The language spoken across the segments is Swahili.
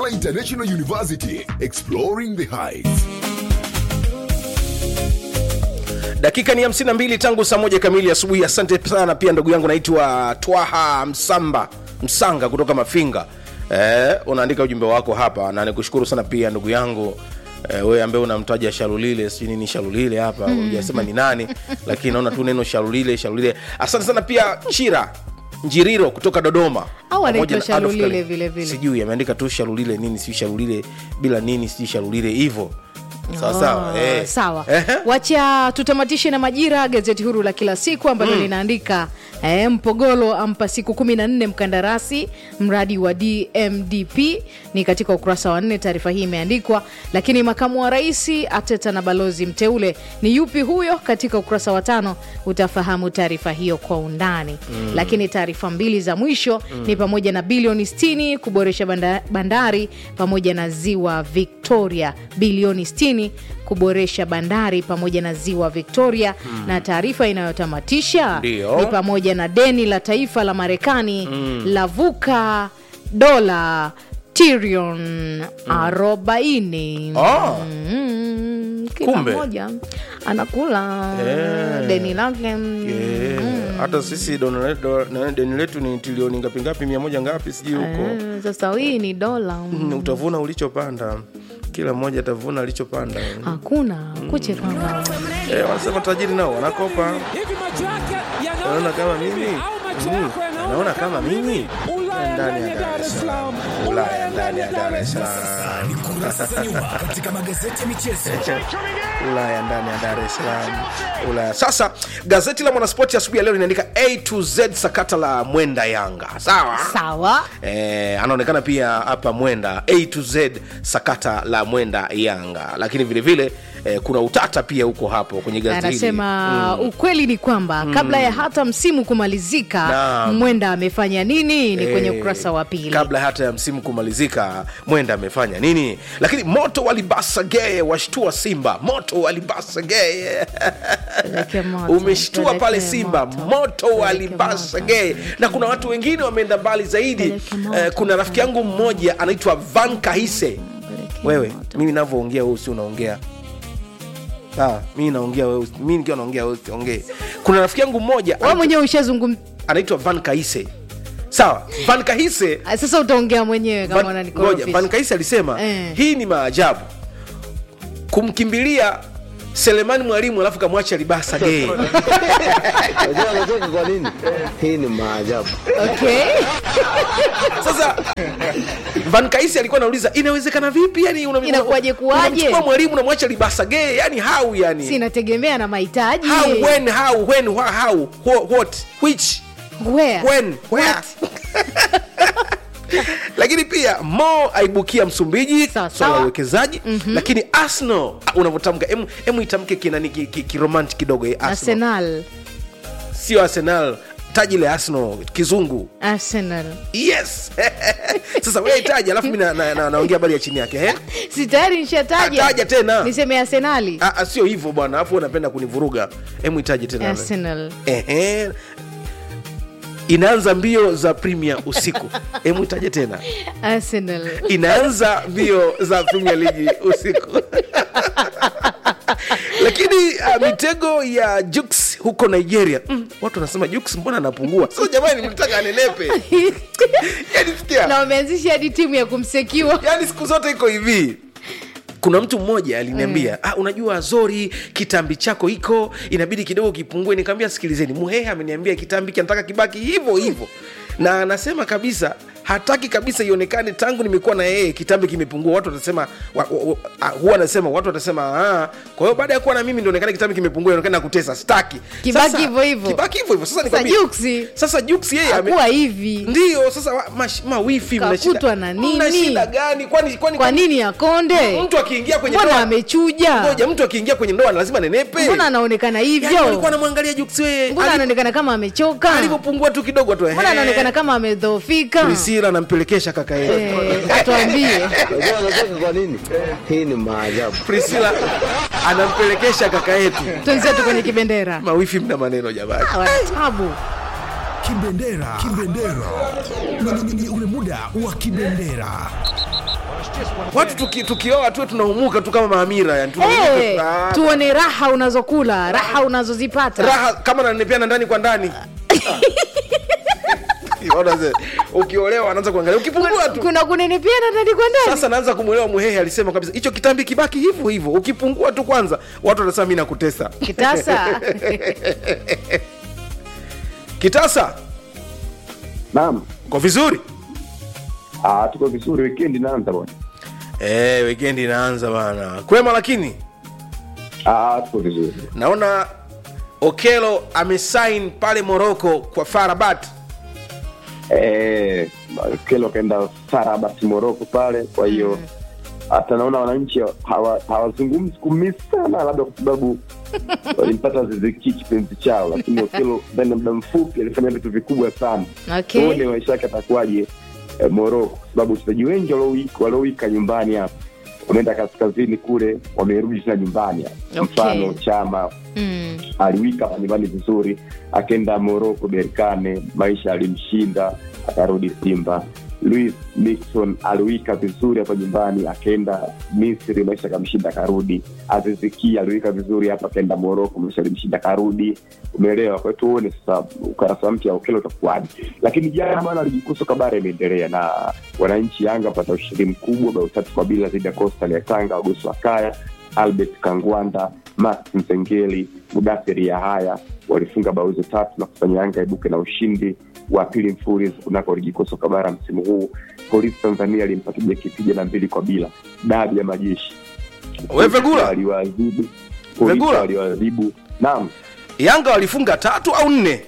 International University, exploring the heights. dakika ni 52 tangu saa moja kamili asubuhi asante sana pia ndugu yangu naitwa twaha msamba msanga kutoka mafinga eh, unaandika ujumbe wako hapa na nikushukuru sana pia ndugu yangu eh, wewe ambaye unamtaja shalulile sijui nini shalulile hapa hujasema ni nani lakini naona tu neno shalulile shalulile asante sana pia chira njiriro kutoka dodoma Au anaitwa Pamoja na Adolf Shalulile Kale. vile vile. sijui ameandika tu shalulile nini sijui shalulile bila nini sijui shalulile hivyo sawa sawa Oh, eh. sawa Ehe. wacha tutamatishe na majira gazeti huru la kila siku ambalo linaandika eh, mpogolo ampa siku kumi na nne mkandarasi mradi wa dmdp ni katika ukurasa wa nne taarifa hii imeandikwa lakini makamu wa rais ateta na balozi mteule ni yupi huyo katika ukurasa wa tano utafahamu taarifa hiyo kwa undani mm. lakini taarifa mbili za mwisho mm. ni pamoja na bilioni 60 kuboresha banda, bandari pamoja na ziwa victoria bilioni 60 kuboresha bandari pamoja na ziwa victoria mm. na taarifa inayotamatisha Ndio. ni pamoja na deni la taifa la marekani mm. lavuka dola trilioni arobaini Ah. Mm, kila Kumbe. mmoja anakula Eh. deni lake Eh, hata sisi dono- do- na- deni letu ni trilioni ngapi ngapi mia moja ngapi sijui huko Eh, sasa hii ni dola Mm, utavuna ulichopanda kila mmoja atavuna alichopanda hakuna kuche kama eh, wanasema tajiri nao wanakopa hivi macho yake naona kama mimi au macho Mm, yako yanaona naona kama mimi Ulaya ndani ya Dar es Salaam Ulaya ndani ya Dar es Salaam ni kurasa za nyuma katika magazeti ya michezo Ulaya ndani ya Dar es Salaam Ulaya. Sasa gazeti la Mwanaspoti asubuhi ya leo linaandika A to Z sakata la Mwenda Yanga, sawa sawa Eh, anaonekana pia hapa Mwenda A to Z sakata la Mwenda Yanga, lakini vile vile eh, kuna utata pia huko hapo kwenye gazeti hili. anasema ukweli ni kwamba kabla ya hata msimu kumalizika Naam. mwenda amefanya nini ni kwenye Eh, ukurasa wa pili kabla hata ya msimu kumalizika mwenda amefanya nini lakini moto walibasa gee washtua simba moto walibasa gee Peleke moto, umeshtua pale peleke simba moto, moto peleke walibasa moto. gee na kuna watu wengine wameenda mbali zaidi Peleke moto, eh, kuna rafiki yangu mmoja anaitwa van kahise Peleke wewe moto. mimi navyoongea wewe si unaongea sawa mimi naongea wewe usi- mimi nikiwa naongea wewe usiongee kuna rafiki yangu mmoja wewe mwenyewe ushazungum anaitwa van kahise sawa van kahise Ah, sasa utaongea mwenyewe kama Van- ngoja, unanikorofisha. Van Kaisi alisema Eh. hii ni maajabu kumkimbilia Selemani Mwalimu alafu kamwacha Libasa gay. Unajua anacheka kwa nini? Hii ni maajabu. okay Sasa Van Kaisi alikuwa anauliza inawezekana vipi yani una- Inakuwaje kuwaje? unamchukua mwalimu unamwacha Libasa gay yani how yani si inategemea na mahitaji how when how when wha- how wha- what which Where? when where lakini pia mo aibukia msumbiji Sawa, swala la sawa. uwekezaji mm-hmm. lakini arsenal ah, unavyotamka emu, emu itamke kinani ki- ki- kiromanti kidogo eh, arsenal arsenal sio arsenal taji la arsenal kizungu arsenal yes sasa wewe itaji alafu mi na- na- na- naongea habari ya chini yake eh? si tayari nishataja Ah, taja tena. niseme arsenali Ah, ah, sio hivyo bwana alafu wewe unapenda kunivuruga emu itaji tena arsenal Ehe. inaanza mbio za premier usiku emu itaje tena arsenal inaanza mbio za premier league usiku lakini uh, mitego ya Jux huko nigeria mm, watu wanasema Jux mbona anapungua so jamani mlitaka anenepe yani sikia na wameanzisha hadi timu ya kumsekiwa yani siku zote iko hivi kuna mtu mmoja aliniambia mm. ah, unajua zori kitambi chako iko inabidi kidogo kipungue nikaambia sikilizeni muhehe ameniambia kitambi kinataka kibaki hivyo hivyo na anasema kabisa hataki kabisa ionekane tangu nimekuwa na yeye kitambi kimepungua watu watasema wa, wa, wa, ah, huwa anasema watu watasema ah, kwa hiyo baada ya kuwa na mimi ndio onekane kitambi kimepungua ionekane nakutesa sitaki Kibaki Sasa- hivyo hivyo. kibaki hivyo hivyo sasa Sasa nikwambie Juksi sasa Jux yeye ame- hakuwa hivi ndio sasa wa- mash- mawifi mna shida- Kakutwa na nini? mna shida gani kwani kwani kwa nini akonde mtu akiingia kwenye mbona ndoa amechuja ngoja mtu akiingia kwenye ndoa lazima nenepe mbona anaonekana Yaani hivyo walikuwa anamwangalia Jux wewe mbona Ali- anaonekana kama amechoka alivyopungua tu kidogo tu mbona anaonekana kama amedhoofika Priscilla anampelekesha kaka yetu Eh, atuambie Unajua anacheka kwa nini? Hii ni maajabu. Priscilla anampelekesha kaka yetu twenzetu kwenye kibendera mawifi mna maneno jamani wanatabu Kibendera. Kibendera. Ni, ni, ni ule muda wa kibendera. watu tuki, tukioa tuwe tunaumuka tu kama maamira yani tunaumuka hey, tu- ah, tuone raha unazokula raha unazozipata raha kama nanepeana ndani kwa ndani Unaona ze, ukiolewa anaanza kuangalia ukipungua tu kuna kunenepiana ndani kwa ndani sasa naanza kumwelewa muhehe alisema kabisa hicho kitambi kibaki hivyo hivyo ukipungua tu kwanza watu wanasema mi nakutesa kitasa kitasa Naam. kwa vizuri Ah, tuko vizuri weekend inaanza bwana. Eh, weekend inaanza bana kwema lakini Ah, tuko vizuri. naona okelo amesign pale moroko kwa farabat Eh, kelo kaenda Farabat Morocco pale, kwa hiyo hata naona wananchi hawa- hawazungumzi kumisi sana, labda kwa sababu walimpata ziziki kipenzi chao, lakini Okelo ndani ya muda mfupi alifanya vitu vikubwa sana. Okay. Tuone maisha yake atakuwaje eh, Morocco, kwa sababu wachezaji wengi waliowika waliowika nyumbani hapa wameenda kaskazini kule, wamerudi tena nyumbani hapa. Okay. Mfano Chama mm. aliwika hapa nyumbani vizuri, akaenda Moroko Berkane, maisha alimshinda, akarudi Simba. Luis Nixon aliwika vizuri hapa nyumbani, akaenda Misri, maisha akamshinda, akarudi. Aziziki aliwika vizuri hapa, akaenda Moroko, maisha alimshinda, akarudi. Umeelewa? Kwa hiyo tuone sasa ukarasa mpya wa Okello utakuwaje. Lakini jana bana, ligi kuu soka bara imeendelea na wananchi Yanga wapata ushindi mkubwa bao tatu kwa bila dhidi ya Coastal ya Tanga, Wagosi wa Kaya Albert Kangwanda, Max Mzengeli, Mudathiri Yahaya walifunga bao hizo tatu na kufanya Yanga ibuke na ushindi wa pili mfululizo kunako ligi kuu soka bara msimu huu. Polisi Tanzania alimpatia kipiga na mbili kwa bila, dabi ya majeshi We Vegula? aliwaadhibu Polisi Vegula? aliwaadhibu. Naam, yanga walifunga tatu au nne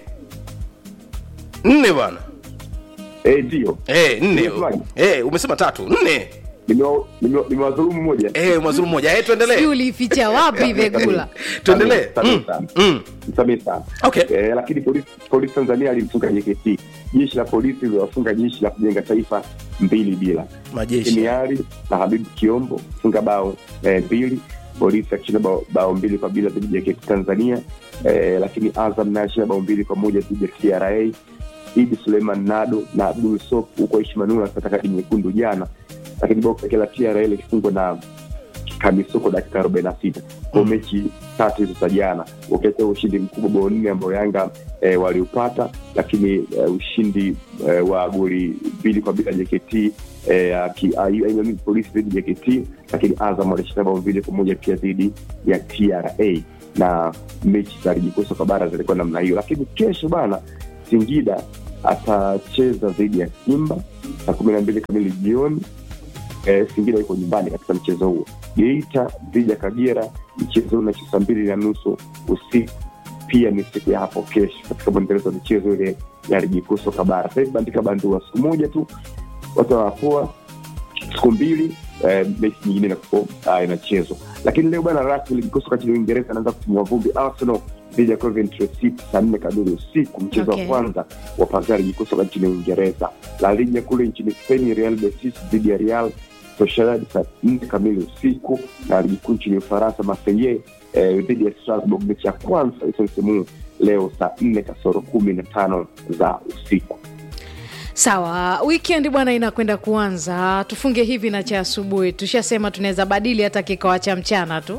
nne bwana eh, ndio Eh, nne Umesemaje? Eh, umesema tatu nne Nimewa- nimewa- nimewadhulumu moja Eh, mwazuru mmoja Eh, si tuendelee uliificha wapi vegula tuendelee Samehe Mm, sana. mm. Msamehe sana Okay. eh, lakini polisi, polisi tanzania alimfunga jkt jeshi la polisi liliwafunga jeshi la kujenga taifa mbili bila majeshi kimiari na habibu kiombo funga bao eh, mbili polisi akishinda bao, bao mbili kwa bila dhidi ya jkt tanzania eh, lakini azam naye akishinda bao mbili kwa moja dhidi ya tra idi suleiman nado na abdul sop huko ishmanula akipata kadi nyekundu jana lakini bao pekee la tra likifungwa na kamisoko dakika arobaini na sita kwa mechi tatu hizo za jana ukiacha ushindi mkubwa bao nne ambao yanga e, waliupata lakini e, ushindi e, wa goli mbili kwa bila jkt e, aki- ai- ai- ai- polisi dhidi ya jkt lakini azam walishinda bao mbili kwa moja pia dhidi ya tra na mechi za ligi kuu soka bara zilikuwa namna hiyo lakini kesho bana singida atacheza dhidi ya simba saa kumi na mbili kamili jioni eh, Singida iko nyumbani katika mchezo huo. Geita dhidi ya Kagera, mchezo huu unacheza saa mbili na nusu usiku, pia ni siku ya hapo kesho katika mwendelezo wa michezo ile ya ligi kuu soka bara. Sasa hivi bandika bandua siku moja tu, watu wanapoa siku mbili eh, mechi nyingine inakuwa ah, inachezwa. Lakini leo bana, rasmi ligi kuu soka nchini Uingereza anaanza kutimua vumbi. Arsenal dhidi ya Coventry City saa nne kamili usiku, mchezo Okay. wa kwanza wa pazia ligi kuu soka nchini Uingereza. La Liga kule nchini Spain, Real Betis dhidi ya Real Sociedad saa nne kamili usiku, na ligi kuu nchini Ufaransa Marseille eh, dhidi ya Strasbourg, mechi ya kwanza kabisa msimu huu leo saa nne kasoro kumi na tano za usiku. sawa weekend bwana inakwenda kuanza tufunge hivi na cha asubuhi tushasema tunaweza badili hata kikawa cha mchana tu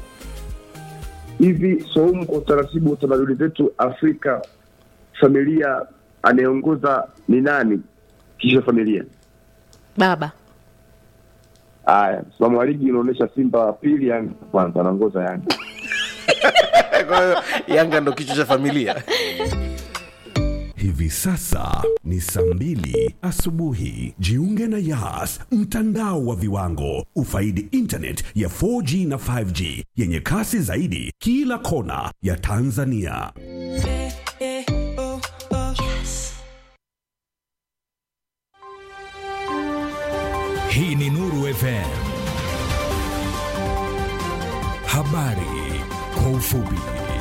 hivi Saumu, kwa utaratibu wa tamaduni zetu Afrika, familia anayeongoza ni nani? Kisha familia. baba Haya, msimamo wa ligi unaonyesha Simba wa pili, Yanga wa kwanza, anaongoza Yanga. kwa hiyo yanga ndo kichwa cha familia Hivi sasa ni saa mbili asubuhi. Jiunge na Yas, mtandao wa viwango. Ufaidi internet ya 4G na 5G yenye kasi zaidi kila kona ya Tanzania. Hii ni Nuru FM. Habari kwa ufupi.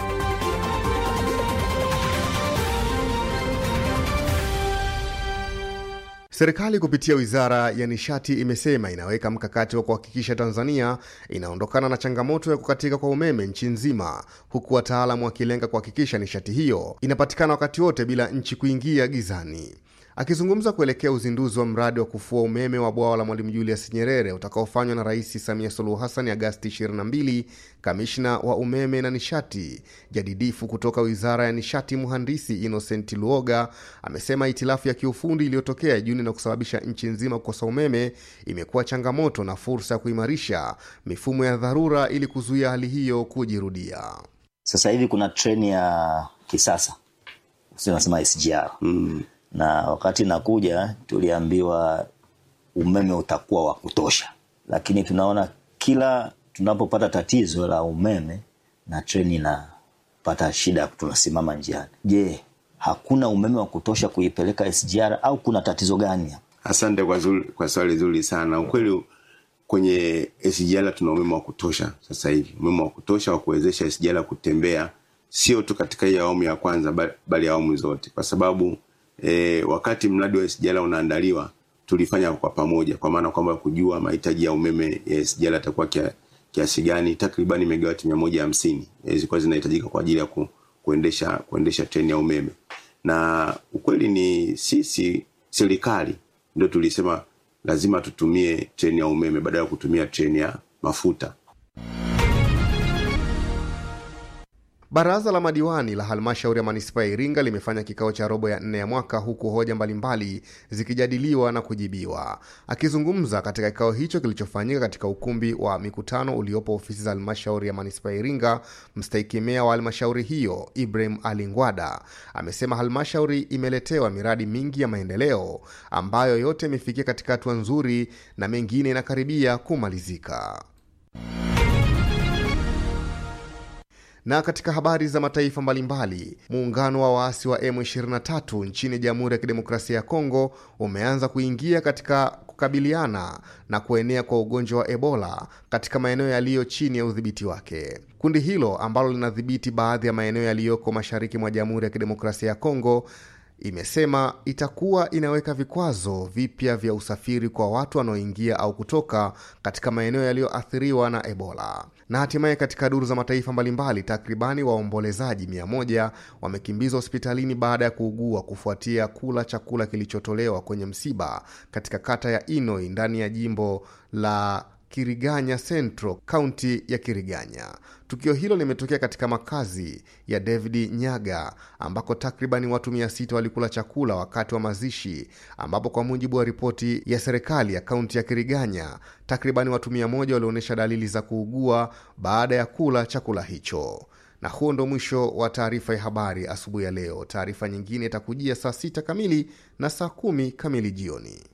Serikali kupitia wizara ya nishati imesema inaweka mkakati wa kuhakikisha Tanzania inaondokana na changamoto ya kukatika kwa umeme nchi nzima, huku wataalamu wakilenga kuhakikisha nishati hiyo inapatikana wakati wote bila nchi kuingia gizani. Akizungumza kuelekea uzinduzi wa mradi wa kufua umeme wa bwawa la Mwalimu Julius Nyerere utakaofanywa na Rais Samia Suluhu Hassan Agasti 22, kamishna wa umeme na nishati jadidifu kutoka Wizara ya Nishati Mhandisi Innocent Luoga amesema itilafu ya kiufundi iliyotokea Juni na kusababisha nchi nzima kukosa umeme imekuwa changamoto na fursa ya kuimarisha mifumo ya dharura ili kuzuia hali hiyo kujirudia. Sasa hivi kuna treni ya kisasa nasema SGR mm. na wakati nakuja tuliambiwa umeme utakuwa wa kutosha, lakini tunaona kila tunapopata tatizo la umeme na treni inapata shida, tunasimama njiani. Je, hakuna umeme wa kutosha kuipeleka SGR au kuna tatizo gani hapa? Asante kwa, zuri, kwa swali zuri sana. Ukweli kwenye SGR tuna umeme wa kutosha sasa hivi, umeme wa kutosha wa kuwezesha SGR kutembea sio tu katika hii awamu ya kwanza bali awamu zote, kwa sababu e, wakati mradi wa SGR unaandaliwa tulifanya kwa pamoja, kwa maana kwamba kujua mahitaji ya umeme ya SGR atakuwa kia, kiasi gani. Takribani megawati mia moja hamsini zilikuwa zinahitajika kwa ajili ya ku, kuendesha kuendesha treni ya umeme, na ukweli ni sisi serikali ndio tulisema lazima tutumie treni ya umeme badala ya kutumia treni ya mafuta. Baraza la madiwani la halmashauri ya manispaa ya Iringa limefanya kikao cha robo ya nne ya mwaka huku hoja mbalimbali zikijadiliwa na kujibiwa. Akizungumza katika kikao hicho kilichofanyika katika ukumbi wa mikutano uliopo ofisi za halmashauri ya manispaa ya Iringa, mstahiki meya wa halmashauri hiyo Ibrahim Ali Ngwada amesema halmashauri imeletewa miradi mingi ya maendeleo ambayo yote imefikia katika hatua nzuri na mengine inakaribia kumalizika. Na katika habari za mataifa mbalimbali, muungano wa waasi wa M23 nchini Jamhuri ya Kidemokrasia ya Kongo umeanza kuingia katika kukabiliana na kuenea kwa ugonjwa wa Ebola katika maeneo yaliyo chini ya udhibiti wake. Kundi hilo ambalo linadhibiti baadhi ya maeneo yaliyoko mashariki mwa Jamhuri ya Kidemokrasia ya Kongo imesema itakuwa inaweka vikwazo vipya vya usafiri kwa watu wanaoingia au kutoka katika maeneo yaliyoathiriwa na Ebola. Na hatimaye katika duru za mataifa mbalimbali, takribani waombolezaji mia moja wamekimbizwa hospitalini baada ya kuugua kufuatia kula chakula kilichotolewa kwenye msiba katika kata ya Inoi ndani ya jimbo la Kiriganya Central, kaunti ya Kiriganya. Tukio hilo limetokea katika makazi ya David Nyaga ambako takribani watu mia sita walikula chakula wakati wa mazishi, ambapo kwa mujibu wa ripoti ya serikali ya kaunti ya Kiriganya, takribani watu mia moja walionyesha dalili za kuugua baada ya kula chakula hicho. Na huo ndo mwisho wa taarifa ya habari asubuhi ya leo. Taarifa nyingine itakujia saa sita kamili na saa kumi kamili jioni.